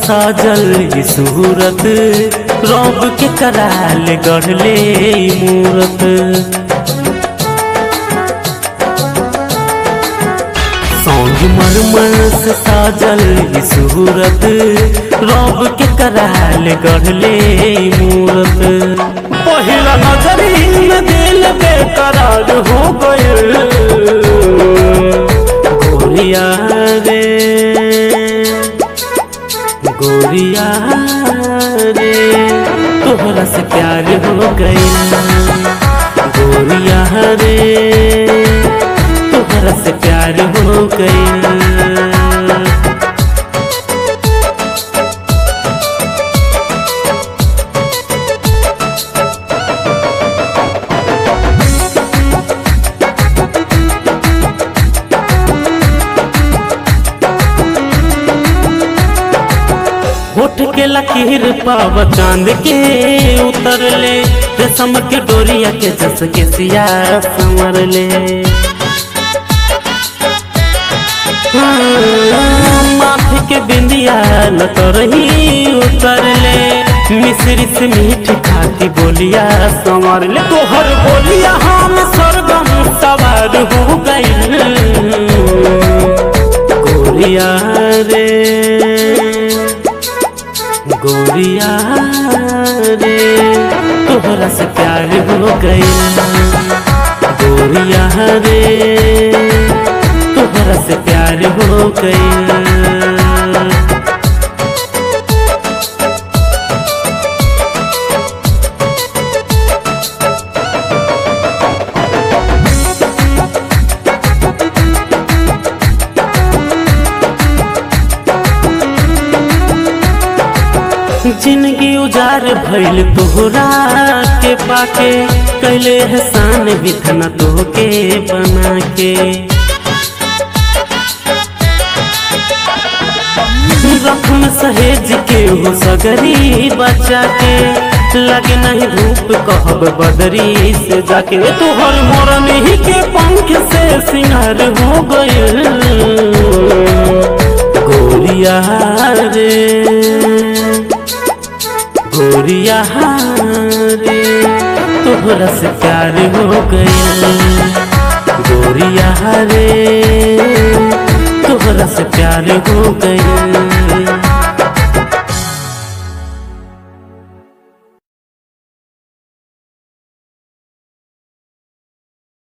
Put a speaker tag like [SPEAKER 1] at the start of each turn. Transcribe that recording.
[SPEAKER 1] साजल ई सूरत रब के कराल गढ़ले ई मूरत सौंग मरमर से साजल ई सूरत रब के कराल गढ़ले ई मूरत पहिला नजरी में दिल बेकरार हो गइल गोरिया रे गोरिया रे तोहरा से प्यार हो गई गोरिया रे तोहरा से प्यार हो गई होठ के लकीर पाव चांद के उतर ले रेशम के डोरिया के जस के सिया संवर ले हाँ, माथे के बिंदिया न तो रही उतर ले मिश्री से मीठ खाती बोलिया संवर ले तोहर बोलिया हम सरगम सवार हो गई गोरिया रे गोरिया रे तोहरा से प्यार हो गई गोरिया रे तोहरा से प्यार हो गई जिंदगी उजार भइल तोहरा के पाके कैले एहसान बिथना तोहके बना के रखम सहेज के हो सगरी बचा के लगे नहीं धूप कहब बदरी से जाके तोहर मोरन ही के पंख से सिंगार हो गइल गोरिया रे गोरिया रे तोहरा से प्यार हो गई गोरिया रे तोहरा से प्यार हो गई